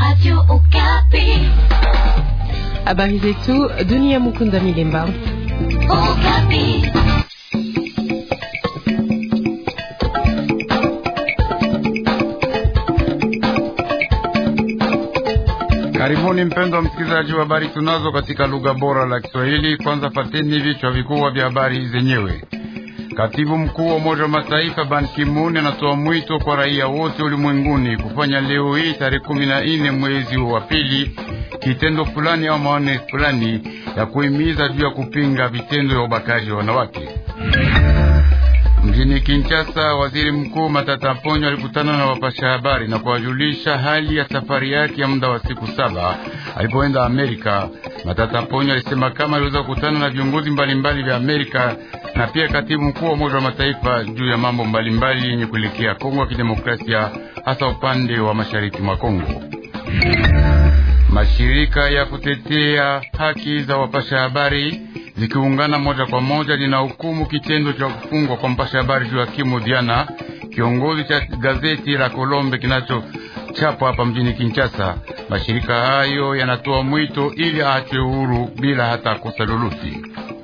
Habari zetu dunia. Mukunda Milemba. Karibuni mpendwa msikilizaji wa habari tunazo katika lugha bora la Kiswahili. Kwanza fateni vichwa vikubwa vya habari zenyewe. Katibu mkuu wa Umoja wa Mataifa Ban Ki-moon anatoa mwito kwa raia wote ulimwenguni kufanya leo hii tarehe kumi na nne mwezi wa pili kitendo fulani au maone fulani ya kuhimiza juu ya kupinga vitendo vya ubakaji wa wanawake. Mjini Kinshasa, waziri mkuu Matata Ponyo alikutana na wapasha habari na kuwajulisha hali ya safari yake ya muda wa siku saba alipoenda Amerika. Matata Ponyo alisema kama aliweza kukutana na viongozi mbalimbali vya Amerika na pia katibu mkuu wa Umoja wa Mataifa juu ya mambo mbalimbali yenye kuelekea Kongo ya Kidemokrasia, hasa upande wa mashariki mwa Kongo. Mashirika ya kutetea haki za wapasha habari zikiungana moja kwa moja linahukumu kitendo cha kufungwa kwa mpasha habari Joakimu Diana, kiongozi cha gazeti la Kolombe kinachochapwa hapa mjini Kinshasa. Mashirika hayo yanatoa mwito ili aachwe huru bila hata kosa lolote.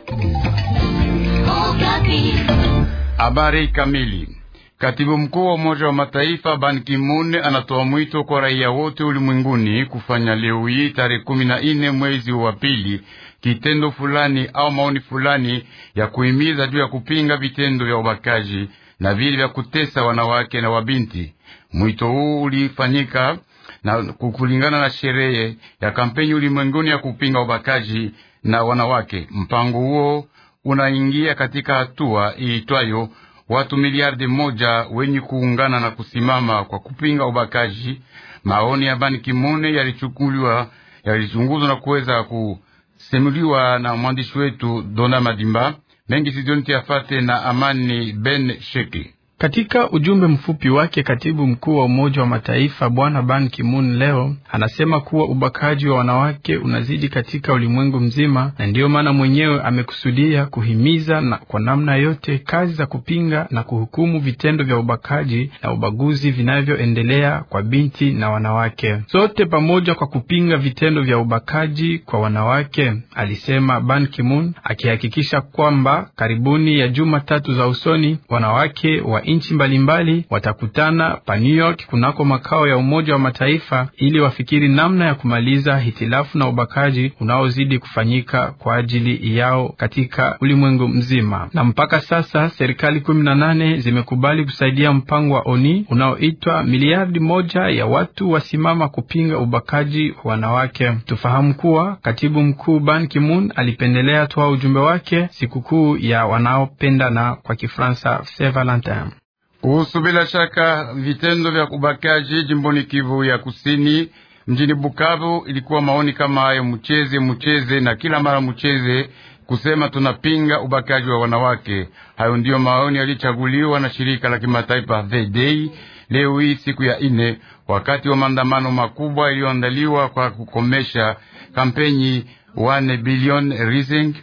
Habari kamili. Katibu mkuu wa Umoja wa Mataifa Ban Ki-moon anatoa mwito kwa raia wote ulimwenguni kufanya leo hii tarehe kumi na nne mwezi wa pili kitendo fulani au maoni fulani ya kuhimiza juu ya kupinga vitendo vya ubakaji na vile vya kutesa wanawake na wabinti. Mwito huu ulifanyika na kulingana na sherehe ya kampeni ulimwenguni ya kupinga ubakaji na wanawake. Mpango huo unaingia katika hatua iitwayo watu miliardi moja wenye kuungana na kusimama kwa kupinga ubakaji. Maoni ya Ban Ki-moon yalichukuliwa yalichunguzwa na kuweza kusimuliwa na mwandishi wetu Dona Madimba mengi sidionti afate na Amani Ben Sheki. Katika ujumbe mfupi wake, katibu mkuu wa Umoja wa Mataifa Bwana Ban Ki-moon leo anasema kuwa ubakaji wa wanawake unazidi katika ulimwengu mzima, na ndiyo maana mwenyewe amekusudia kuhimiza na kwa namna yote kazi za kupinga na kuhukumu vitendo vya ubakaji na ubaguzi vinavyoendelea kwa binti na wanawake, sote pamoja kwa kupinga vitendo vya ubakaji kwa wanawake, alisema Ban Ki-moon, akihakikisha kwamba karibuni ya juma tatu za usoni wanawake wa nchi mbalimbali watakutana pa New York kunako makao ya Umoja wa Mataifa ili wafikiri namna ya kumaliza hitilafu na ubakaji unaozidi kufanyika kwa ajili yao katika ulimwengu mzima. Na mpaka sasa serikali kumi na nane zimekubali kusaidia mpango wa ONI unaoitwa miliardi moja ya watu wasimama kupinga ubakaji wa wanawake. Tufahamu kuwa katibu mkuu Ban Ki-moon alipendelea toa ujumbe wake sikukuu ya wanaopendana kwa Kifransa Saint Valentin kuhusu bila shaka vitendo vya ubakaji jimboni Kivu ya Kusini, mjini Bukavu, ilikuwa maoni kama hayo, mcheze mcheze na kila mara mcheze, kusema tunapinga ubakaji wa wanawake. Hayo ndiyo maoni yalichaguliwa na shirika la kimataifa VDI leo hii siku ya ine, wakati wa maandamano makubwa iliyoandaliwa kwa kukomesha kampeni 1 billion rising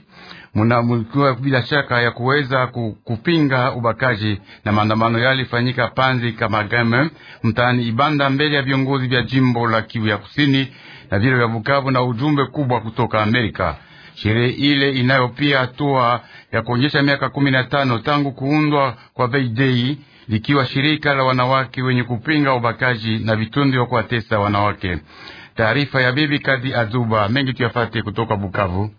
muna bila shaka ya kuweza kupinga ubakaji na maandamano yalifanyika Panzi Kamagame mtaani Ibanda mbele ya viongozi vya jimbo la Kivu ya Kusini na vile vya Bukavu na ujumbe kubwa kutoka Amerika. Sherehe ile inayo pia hatua ya kuonyesha miaka kumi na tano tangu kuundwa kwa Veidei likiwa shirika la wanawake wenye kupinga ubakaji na vitendo vya kuwatesa wanawake. Taarifa ya bibi Kadi Azuba mengi tuyafate kutoka Bukavu.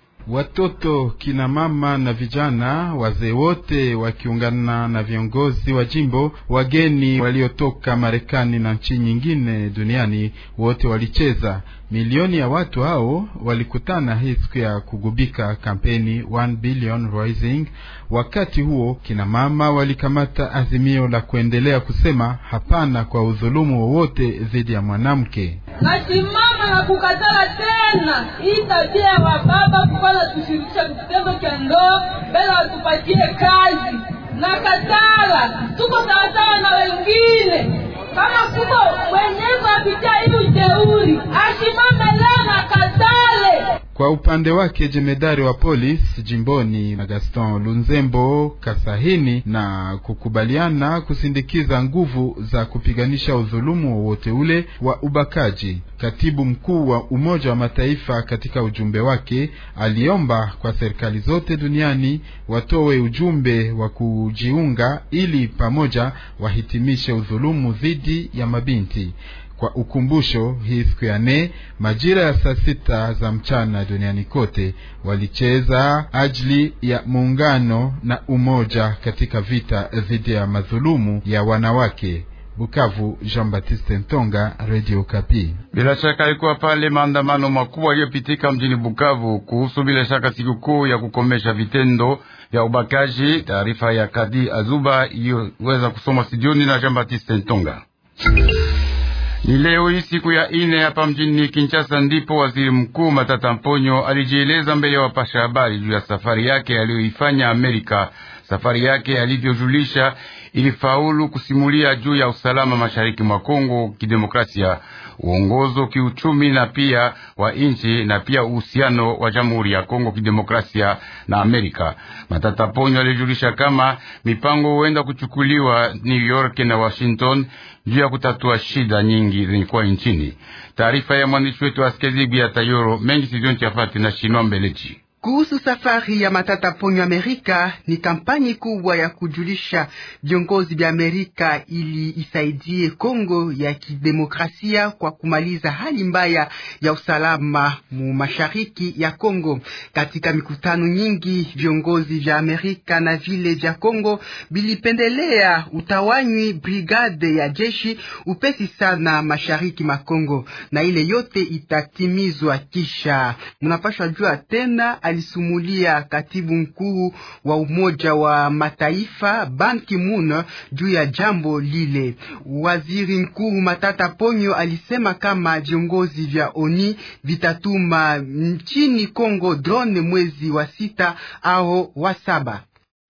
Watoto, kina mama na vijana, wazee wote wakiungana na viongozi wa jimbo, wageni waliotoka Marekani na nchi nyingine duniani, wote walicheza. Milioni ya watu hao walikutana hii siku ya kugubika kampeni 1 billion rising. Wakati huo kina mama walikamata azimio la kuendelea kusema hapana kwa udhulumu wowote dhidi ya mwanamke. Nasimama na kukatala tena hii tabia ya wababa kukwana tushirikisha kitendo cha ndoa mbele watupatie kazi. Nakatala, tuko sawasawa na wengine kama kuko wenyezi wapitia hii ujeuri ashimame leo na katale Kwa upande wake jemedari wa polisi jimboni na Gaston Lunzembo kasahini na kukubaliana kusindikiza nguvu za kupiganisha udhulumu wowote ule wa ubakaji. Katibu mkuu wa Umoja wa Mataifa katika ujumbe wake aliomba kwa serikali zote duniani watowe ujumbe wa kujiunga ili pamoja wahitimishe udhulumu dhidi ya mabinti. Kwa ukumbusho, hii siku ya nne majira ya saa sita za mchana duniani kote walicheza ajili ya muungano na umoja katika vita dhidi ya madhulumu ya wanawake. Bukavu, Jean Baptiste Ntonga, Radio Kapi. Bila shaka alikuwa pale maandamano makubwa yaliyopitika mjini Bukavu kuhusu bila shaka sikukuu ya kukomesha vitendo vya ubakaji. Taarifa ya Kadi Azuba iliyoweza kusoma studioni na Jean Baptiste Ntonga. Ni leo hii siku ya ine hapa mjini Kinshasa ndipo waziri mkuu Matata Mponyo alijieleza mbele ya wapasha habari juu ya safari yake aliyoifanya Amerika. Safari yake alivyojulisha ilifaulu kusimulia juu ya usalama mashariki mwa Kongo kidemokrasia, uongozo kiuchumi na pia wa nchi na pia uhusiano wa Jamhuri ya Kongo kidemokrasia na Amerika. Matata Ponyo alijulisha kama mipango huenda kuchukuliwa New York na Washington juu ya kutatua shida nyingi zenye nchini. Taarifa ya mwandishi wetu Askezigi ya Tayoro mengi sizonti afati na Shinwa Mbelechi. Kuhusu safari ya Matata Ponyo Amerika, ni kampani kubwa ya kujulisha viongozi vya Amerika ili isaidie Kongo ya kidemokrasia kwa kumaliza hali mbaya ya usalama mu mashariki ya Kongo. Katika mikutano nyingi, viongozi vya Amerika na vile vya Kongo bilipendelea utawanywi brigade ya jeshi upesi sana mashariki ma Kongo, na ile yote itatimizwa kisha. Mnapashwa jua tena alisumulia katibu mkuu wa Umoja wa Mataifa Ban Ki-moon juu ya jambo lile. Waziri Mkuu Matata Ponyo alisema kama viongozi vya ONI vitatuma nchini Kongo drone mwezi wa sita au wa saba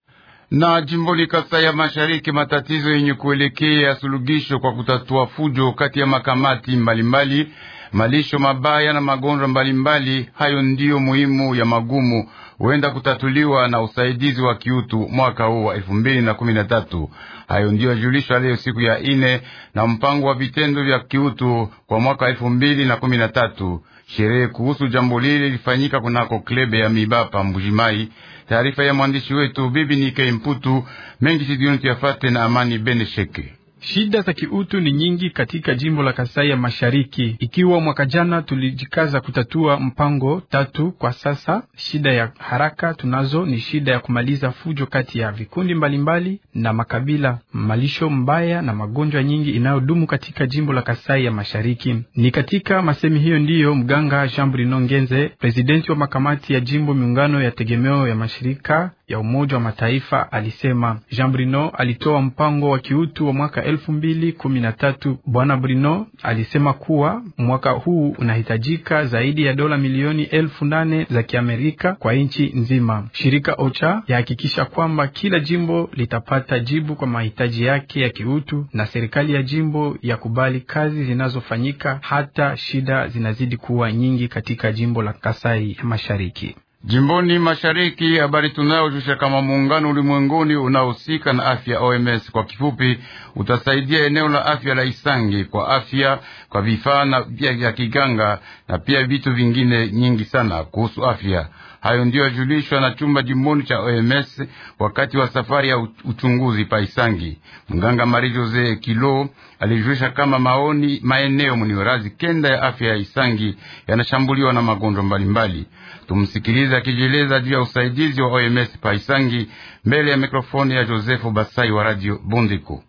na jimboni Kasai ya Mashariki, matatizo yenye kuelekea suluhisho kwa kutatua fujo kati ya makamati mbalimbali mbali, malisho mabaya na magonjwa mbalimbali. Hayo ndiyo muhimu ya magumu huenda kutatuliwa na usaidizi wa kiutu mwaka huu wa elfu mbili na kumi na tatu. Hayo ndiyo yajulishwa leo siku ya ine na mpango wa vitendo vya kiutu kwa mwaka wa elfu mbili na kumi na tatu. Sherehe kuhusu jambo lile ilifanyika kunako klebe ya Mibapa Mbujimai. Taarifa ya mwandishi wetu Bibi Nike Mputu mengi sidioni tuyafate na Amani Bene Sheke. Shida za kiutu ni nyingi katika jimbo la Kasai ya Mashariki. Ikiwa mwaka jana tulijikaza kutatua mpango tatu, kwa sasa shida ya haraka tunazo ni shida ya kumaliza fujo kati ya vikundi mbalimbali mbali na makabila, malisho mbaya na magonjwa nyingi inayodumu katika jimbo la Kasai ya Mashariki. Ni katika masemi hiyo ndiyo mganga Jean Bruno Ngenze, presidenti wa makamati ya jimbo miungano ya tegemeo ya mashirika ya Umoja wa Mataifa alisema. Jean Bruno alitoa mpango wa kiutu wa mwaka elfu mbili kumi na tatu. Bwana Bruno alisema kuwa mwaka huu unahitajika zaidi ya dola milioni elfu nane za Kiamerika kwa nchi nzima. Shirika OCHA yahakikisha kwamba kila jimbo litapata jibu kwa mahitaji yake ya kiutu, na serikali ya jimbo yakubali kazi zinazofanyika hata shida zinazidi kuwa nyingi katika jimbo la Kasai ya Mashariki. Jimboni mashariki, habari tunayojusha kama muungano ulimwenguni unaohusika na afya OMS kwa kifupi, utasaidia eneo la afya la Isangi kwa afya kwa vifaa na vya kiganga na pia vitu vingine nyingi sana kuhusu afya. Hayo ndiyo yajulishwa na chumba jimboni cha OMS wakati wa safari ya uchunguzi pa Isangi. Mganga Marie Jose Kilo alijulisha kama maoni maeneo mniorazi kenda ya afya ya Isangi yanashambuliwa na magonjwa mbalimbali. Tumsikilize akijieleza juu ya usaidizi wa OMS pa Isangi mbele ya mikrofoni ya Josefu Basai wa Radio Bondiko.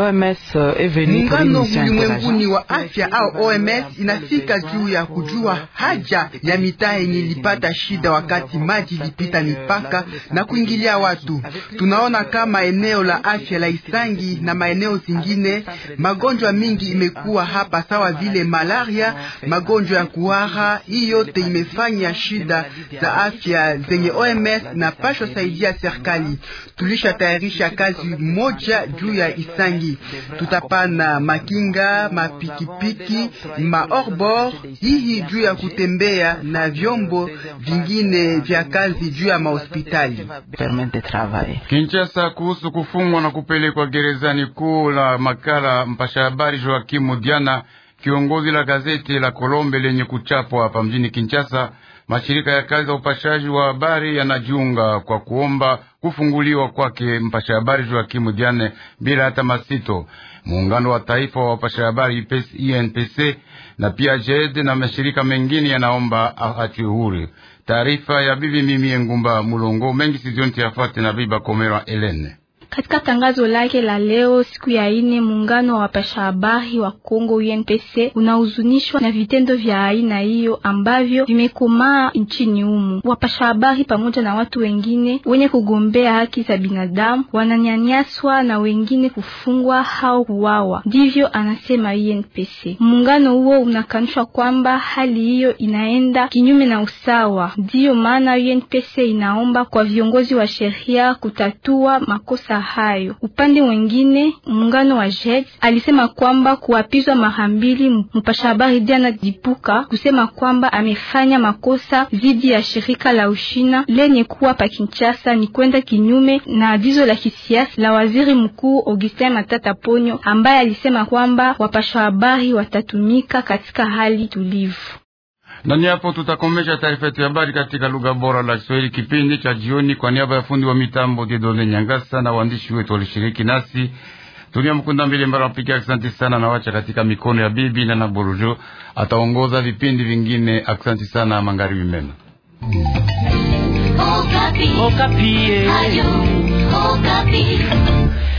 Muungano ulimwenguni wa afya au OMS inafika juu ya kujua haja ya mitaa yenye ilipata shida wakati maji ilipita mipaka na kuingilia watu. Tunaona kama eneo la afya la Isangi na maeneo zingine magonjwa mingi imekuwa hapa, sawa vile malaria, magonjwa ya kuhara. Hii yote imefanya shida za afya zenye OMS na pasho saidia serikali. Tulishatayarisha kazi moja juu ya Isangi serikali. Tutapana makinga, mapikipiki, maorbor hii juu ya kutembea na vyombo vingine vya kazi juu ya mahospitali. Kinshasa, kuhusu kufungwa na kupelekwa gerezani kuu la makala mpasha habari Joakimu Diana, kiongozi la gazeti la Kolombe lenye kuchapwa hapa mjini Kinshasa. Mashirika ya kazi za upashaji wa habari yanajiunga kwa kuomba kufunguliwa kwake mpasha habari Joakimu Diane bila hata masito. Muungano wa taifa wa wapasha habari INPC na pia JED na mashirika mengine yanaomba aachwe huru. Taarifa ya bibi Mimi Ngumba Mulongo mengi sizonti yafate na biba Komera Elene. Katika tangazo lake la leo siku ya ine, muungano wa wapasha habari wa Kongo UNPC unahuzunishwa na vitendo vya aina hiyo ambavyo vimekomaa nchini humu. Wapasha habari pamoja na watu wengine wenye kugombea haki za binadamu wananyanyaswa na wengine kufungwa au kuwawa, ndivyo anasema UNPC. Muungano huo unakanusha kwamba hali hiyo inaenda kinyume na usawa. Ndiyo maana UNPC inaomba kwa viongozi wa sheria kutatua makosa hayo. Upande mwingine, muungano wa JED alisema kwamba kuapizwa mara mbili mpasha habari Diana Dipuka kusema kwamba amefanya makosa dhidi ya shirika la Ushina lenye kuwa pa Kinshasa ni kwenda kinyume na agizo la kisiasa la waziri mkuu Augustin Matata Ponyo ambaye alisema kwamba wapasha habari watatumika katika hali tulivu. Nani hapo tutakomesha taarifa yetu ya habari katika lugha bora la Kiswahili kipindi cha jioni. Kwa niaba ya fundi wa mitambo Dedone Nyangasa na waandishi wetu walishiriki nasi, Tulia Mkunda mbili mbara wapikia, asante sana na wacha katika mikono ya bibi na Naburujo ataongoza vipindi vingine. Asante sana, magharibi mema. Okapi. Okapi. Ayo, Okapi.